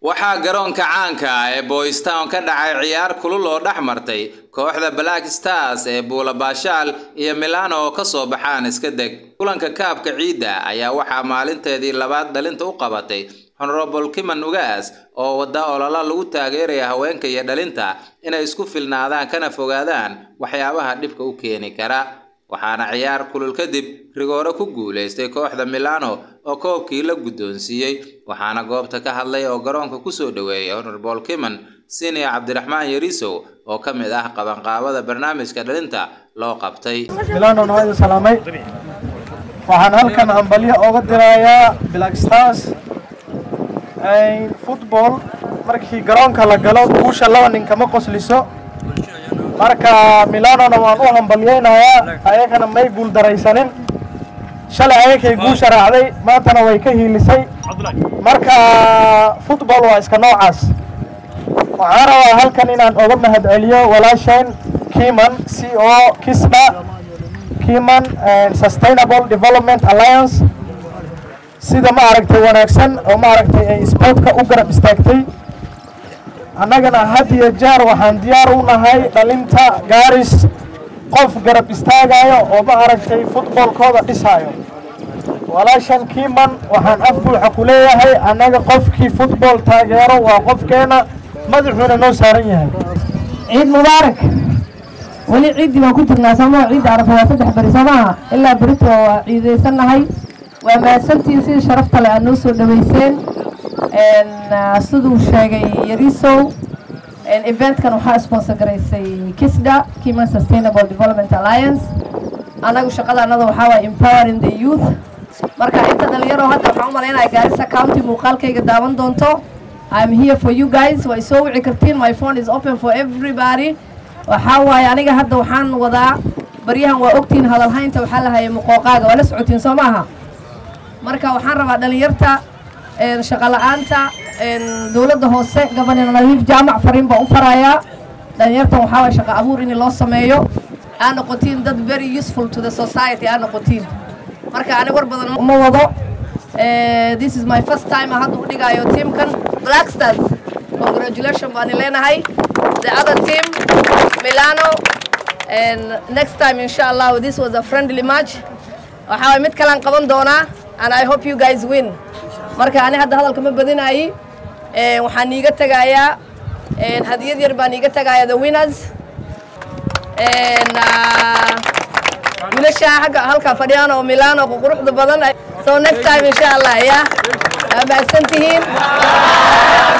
waxaa garoonka caanka ah ee boystown ka dhacay ciyaar kulul oo dhex martay kooxda black stars ee buula baashaal iyo milano oo ka soo baxaan iska deg kulanka kaabka ciidda ayaa waxaa maalinteedii labaad dhalinta u qabatay honorable kiman ugaas oo wadda ololo lagu taageeraya haweenka iyo dhalinta inay isku filnaadaan kana fogaadaan waxyaabaha dhibka u keeni kara waxaana ciyaar kulul kadib rigoore ku guulaystay kooxda milano oo koobkii la guddoonsiiyey waxaana goobta ka hadlay oo garoonka kusoo dhoweeyay honorable kiman siniya cabdiraxmaan yarisow oo ka mid ah qabanqaabada barnaamijka dhalinta loo qabtay milano waa idin salaamay waxaan halkan hambalyo ooga dirayaa black stars football markii garoonka la galo guusha laba nin kama qosliso marka milanona waan u hambalyeynayaa ayagana may guul daraysanin shalay ayagkay guusha raacday maantana way ka hiilisay marka football waa iska noocaas waxaan rabaa halkan inaan oga mahad celiyo walaasheen kiman c o kisna kiman sustainable development alliance sida ma aragtay wanaagsan oo ma aragtay ay sportka u garab istaagtay annagana had iyo jeer waxaan diyaar u nahay dhalinta gaaris qof garab istaagayo oo ma aragtay futboolkooda dhisaayo walaashan kiman waxaan af buuxa ku leeyahay annaga qofkii futbool taageero waa qofkeena madaxuuna noo saaran yahay ciid mubaarak weli ciiddii baan ku jirnaa sooma ciidda arafa waa saddex beri soo maaha ilaa berito waa ciidaysannahay waa mahadsantiin sidii sharafta le aad noo soo dhaweyseen siduu sheegay yarisow eventkan waxaa sponsor garaysay kisda kiman sustainable development alliance anagu shaqada anada waxaa waay empowering the youth marka inta dhalinyaro hadda waxaan u malaynaya gaarisa county muuqaalkayga daawan doonto I'm here for you guys waa isoo wici kartiin my phone is open for everybody waxaa waaye aniga hadda waxaan wadaa baryahan waa ogtiin hadalhaynta waxaa la hayay muqooqaaga waa la socotiin soo maaha marka waxaan rabaa dhalinyarta shaqa la-aanta dowladda hoose gabanina nadiif jaamac fariin baan u farayaa dhalinyartan waxaa waye shaqa abuur in loo sameeyo aa noqotiin dad very useful to the society aa noqotiin marka aniga war badan uma wado this is my first time aan hadda u dhigayo teamkan black stars congratulation baan leenahay the other team milano and next time insha allah this was a friendly match waxaa waye mid kalaan qaban doonaa and i hope you guys win marka ani hadda hadalka ma badinayi waxaan iiga tegayaa hadiyad yar baan iiga tegayaa the winners wiilasha xagga halkaa fadhiyaan oo milano oo quruxda badan so next time insha allah ya waa mahadsan tihiin